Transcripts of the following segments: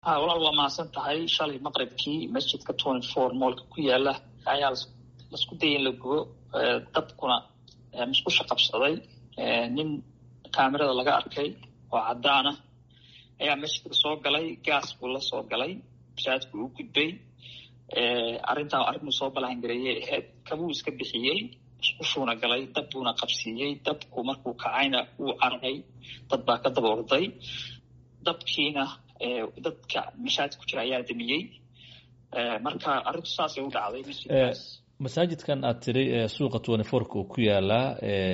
ha walaal waa mahadsan tahay shalay maqribkii masjidka twenty four moolka ku yaala ayaa lasku dayay in la gubo dabkuna musqusha qabsaday nin kaamirada laga arkay oo cadaan ah ayaa masjidka soo galay gaas buu la soo galay masaajidku uu gudbay arrintaa arrinuu soo balangareeyay ahayd kabuu iska bixiyey musqushuuna galay dab buuna qabsiiyey dabku markuu kacayna wuu carray dad baa ka daba orday dabkiina dadka mashaajid ku jira ayaa damiyey marka arrintu saasay u dhacday masjidkaas masaajidkan aad tiri suuqa twenty fourka uu ku yaalaa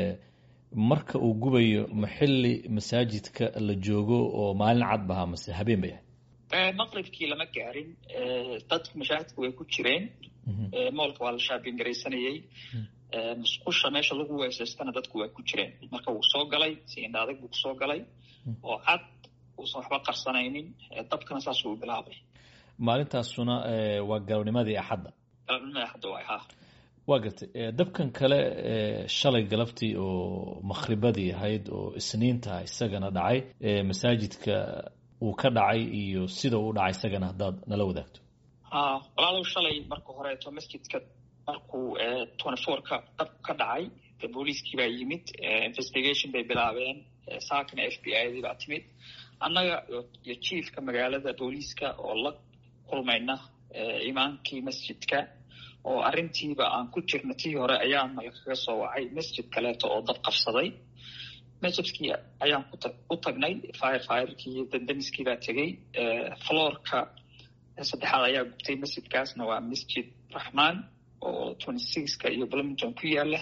marka uu gubayo ma xilli masaajidka la joogo oo maalin cad bahaa mase habeen bay ahayd maqribkii lama gaarin dadku mashaajidka way ku jireen moolka waa la shaabin garaysanayey musqusha meesha lagu weesaystana dadku waa ku jireen marka wuu soo galay si indha adag buu kusoo galay oo cad uusan waxba qarsanaynin dabkana saasuu bilaabay maalintaasuna waa galabnimadii axadda galabnimadii axadda waay ha waa gartay dabkan kale shalay galabtii oo makhribadii ahayd oo isniinta isagana dhacay masaajidka uu ka dhacay iyo sida uu dhacay isagana haddaad nala wadaagto ha walaalow shalay marka horeeto masjidka markuu twenty fourka dab ka dhacay booliiskii baa yimid investigation bay bilaabeen saakana f b i dii baa timid annaga iyo jiefka magaalada booliiska oo la kulmayna imaankii masjidka oo arrintiiba aan ku jirna tii hore ayaana lagaga soo wacay masjid kaleeto oo dab qabsaday masjidkii ayaan u tagnay fire firekii iyo dandamiskii baa tegey floorka saddexaad ayaa gubtay masjidkaasna waa masjid raxmaan oo twenty sixka iyo bloomington ku yaala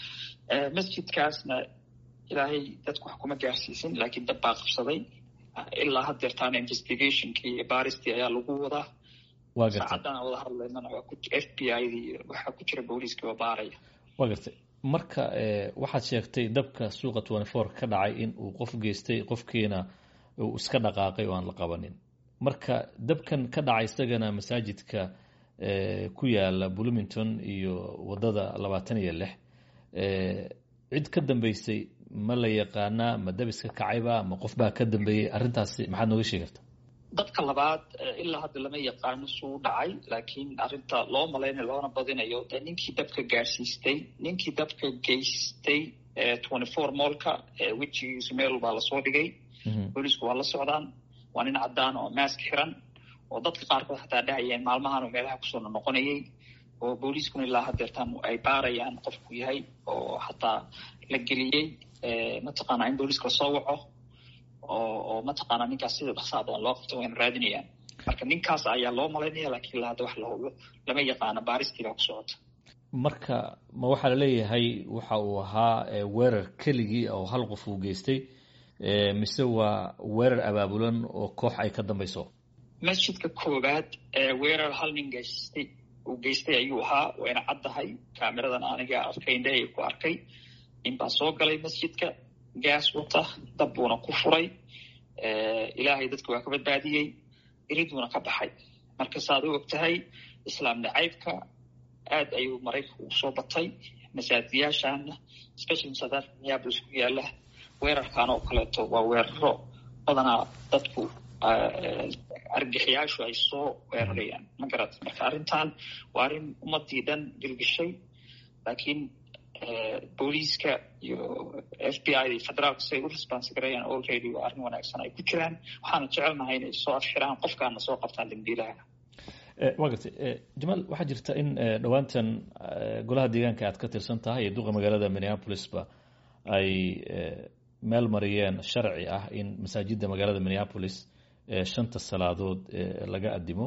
masjidkaasna ilaahay dadku wax kuma gaarsiisin laakiin dab baa qabsaday ilaa haddeertaana investigationkii iyo baristii ayaa lagu wadaa waa gartay saacaddan aan wada hadlaynana waa f b i dii waxaa ku jira booliiskii oo baaraya waa gartay marka waxaad sheegtay dabka suuqa twenty four ka dhacay in uu qof geystay qofkiina uu iska dhaqaaqay oo aan la qabanin marka dabkan ka dhacay isagana masaajidka ku yaala bloomington iyo wadada labaatan iyo lix cid ka dambeysay ma la yaqaanaa ma dabiska kacayba ma qof baa ka dambeeyey arrintaasi maxaad nooga sheegi karta dadka labaad ilaa hadda lama yaqaano suu dhacay laakiin arrinta loo malaynayo loona badinayo dee ninkii dabka gaarsiistay ninkii dabka geystay twenty four moolka wejigiisu meel baa lasoo dhigay booliisku waa la socdaan waa nin cadaan oo maask xiran oo dadka qaarkood xataa dhahayeen maalmahan meelaha kusoo noqonayay oo booliiskuna ilaa hadeertaan ay baarayaan qofku yahay oo xataa la geliyey mataqaanaa in booliiska lasoo waco oo oo mataqaanaa ninkaas sida dhaqsaa badan loo qabto wayna raadinayaan marka ninkaas ayaa loo malaynaya lakiin ilaa hadda wax la hubo lama yaqaano baaristii baa ku socota marka ma waxaa laleeyahay waxa uu ahaa weerar keligii oo hal qof uu geystay mise waa weerar abaabulan oo koox ay ka dambeyso masjidka koowaad weerar hal nin geystay uu geystay ayuu ahaa wayna caddahay kaamiradan aniga arkay indhahey ku arkay nin baa soo galay masjidka gaas wata dab buuna ku furay ilaahay dadka waa ka badbaadiyey iriduuna ka baxay marka saaad u og tahay islaam nacaybka aad ayuu maraykanku usoo batay masaajiyaashaana specially south africa minneapolis ku yaala weerarkan oo kaleeto waa weeraro badanaa dadku argaxiyaashu ay soo weerarayaan ma garat marka arrintan waa arrin ummadii dhan dilgishay laakiin booliiska iyo f b i federaalka siay u response garayaan already waa arrin wanaagsan ay ku jiraan waxaana jecelnahay inay soo afxiraan qofkaana soo qabtaan dambiilaha waa gartay jamaal waxaa jirta in dhowaantan golaha deegaanka aad ka tirsan tahay iyo duqa magaalada minneapolisba ay meel mariyeen sharci ah in masaajidda magaalada minneapolis shanta salaadood laga adimo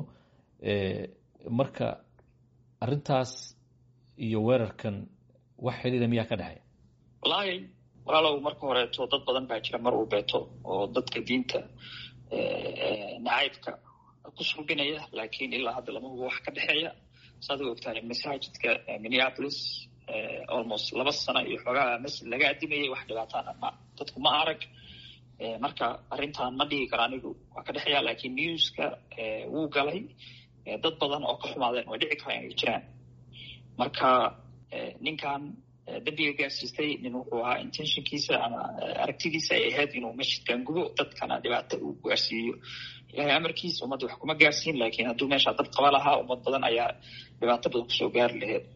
marka arintaas iyo weerarkan wax xidhiira miyaa ka dhexeeya wallaahi walaalow marka horeeto dad badan baa jira mar uu beeto oo dadka diinta nacaybka ku sulbinaya laakiin ilaa hadda lama hubo wax ka dhexeeya saad u ogtahay masaajidka minneapolis almost laba sano iyo xoogaa masjid laga adimayay wax dhibaataana ma dadku ma arag marka arrintan ma dhigi karo anigu waa ka dhexeeya laakiin newska wuu galay dad badan oo ka xumaadeen way dhici karaan inay jiraan marka ninkan dambiga gaarsiistay nin wuxuu ahaa intentionkiisa ama aragtidiisa ay ahayd inuu masjidkan gubo dadkana dhibaato uu gaarsiiyo ilahay amarkiisa ummadda wax kuma gaarsiin laakiin hadduu meeshaa dad qaba lahaa ummad badan ayaa dhibaato badan kusoo gaari laheyd